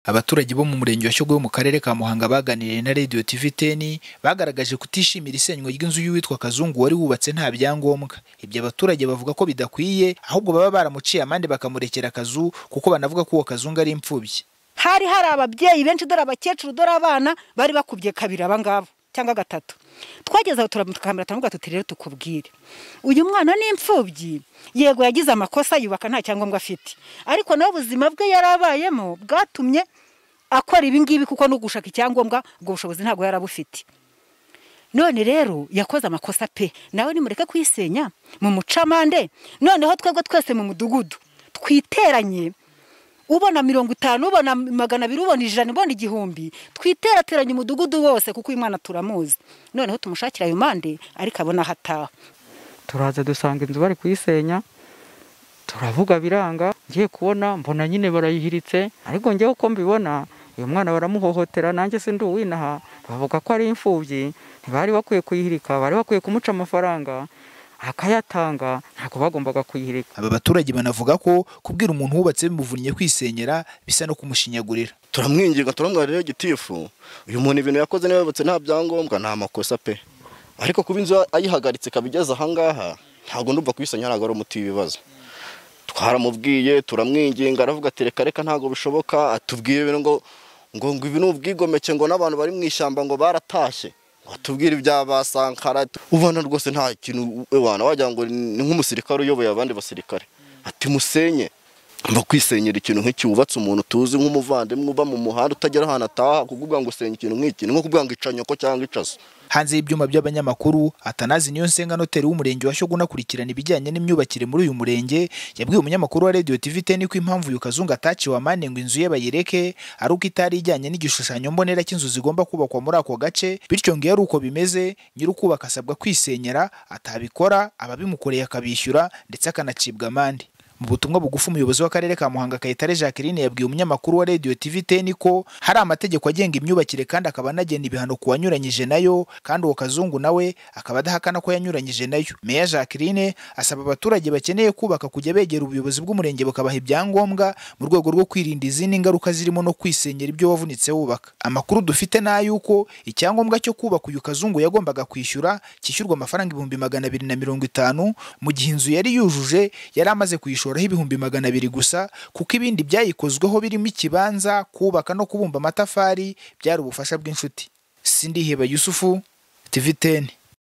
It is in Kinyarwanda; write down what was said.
Abaturage bo mu murenge wa Shyogwe wo mu karere ka Muhanga baganiriye na Radio TV Ten, bagaragaje kutishimira isenywa ry'inzu y'uwitwa Kazungu wari wubatse nta byangombwa. Ibyo abaturage bavuga ko bidakwiye, ahubwo baba baramuciye amande bakamurekera akazu, kuko banavuga ko uwo Kazungu ari imfubyi. hari hari ababyeyi benshi dore abakecuru dore abana bari bakubye kabiri abangabo cyangwa gatatu twageze aho turamutukambira turavuga tuti rero tukubwire uyu mwana ni imfubyi yego yagize amakosa yubaka nta cyangombwa afite ariko nawe ubuzima bwe yarabayemo bwatumye akora ibi ngibi kuko no gushaka icyangombwa ubwo bushobozi ntabwo yari abufite none rero yakoze amakosa pe nawe nimureke kuyisenya mu mucamande noneho twebwe twese mu mudugudu twiteranye ubona mirongo itanu ubona magana abiri ubona ijana ubona igihumbi twiterateranye umudugudu wose kuko uyu mwana turamuzi noneho tumushakira ayo mande ariko abona aho ataha turaza dusanga inzu bari kuyisenya turavuga biranga ngiye kubona mbona nyine barayihiritse ariko njyewe uko mbibona uyu mwana baramuhohotera nanjye si ndi uwinaha bavuga ko ari imfubyi ntibari bakwiye kuyihirika bari bakwiye kumuca amafaranga akayatanga ntabwo bagombaga kuyihirika Aba baturage banavuga ko kubwira umuntu wubatse bimuvunnye kwisenyera bisa no kumushinyagurira. turamwinginga turamwarira gitifu uyu muntu ibintu yakoze niba yubatse nta byangombwa nta makosa pe ariko kuba inzu ayihagaritse ikaba igeze ahangaha ntabwo ndumva kubisanya ntabwo ari umuti w'ibibazo twaramubwiye turamwinginga aravuga ati reka reka ntabwo bishoboka atubwira ibintu ngo ngo ngo ibi ni ubwigomeke ngo n'abantu bari mu ishyamba ngo baratashye ngo atubwire ibya ba sankara ubona rwose nta kintu wana wagira ngo ni nk'umusirikare uyoboye abandi basirikare ati musenye mba kwisenyera ikintu nk'iki wubatse umuntu tuzi nk'umuvandimwe uba mu muhanda utagera ahantu ataha kuvuga ngo usenya ikintu nk'iki ni nko kuvuga ngo ica nyoko cyangwa icaso Hanze y'ibyuma by'abanyamakuru, Atanazi Niyonsenga noteri w'umurenge wa Shyogwe unakurikirana ibijyanye n'imyubakire muri uyu murenge, yabwiye umunyamakuru wa Radio TV Ten ko impamvu uyu Kazungu ataciwe amande ngo inzu ye bayireke, ari uko itari ijyanye n'igishushanyo mbonera cy'inzu zigomba kubakwa muri ako gace, bityo ngo iyo ari uko bimeze, nyir'ukubaka asabwa kwisenyera, atabikora, ababimukoreye akabishyura ndetse akanacibwa amande. Mu butumwa bugufi umuyobozi w'akarere ka Muhanga Kayitare Jacqueline yabwiye umunyamakuru wa Radio TV Ten ko hari amategeko agenga imyubakire kandi akaba anagena ibihano ku wanyuranyije nayo kandi uwo Kazungu nawe akaba adahakana ko yanyuranyije nayo. Meya Jacqueline asaba abaturage bakeneye kubaka kujya begera ubuyobozi bw'umurenge bukabaha ibyangombwa mu rwego rwo kwirinda izindi ngaruka zirimo no kwisenyera ibyo wavunitse wubaka. Amakuru dufite ni ay'uko icyangombwa cyo kubaka uyu Kazungu yagombaga kwishyura kishyurwa amafaranga ibihumbi magana abiri na mirongo itanu mu gihe inzu yari yujuje yari amaze kuyishura kuyishoraho ibihumbi magana abiri gusa kuko ibindi byayikozweho birimo ikibanza kubaka no kubumba amatafari byari ubufasha bw'inshuti sindiheba yusufu tv 10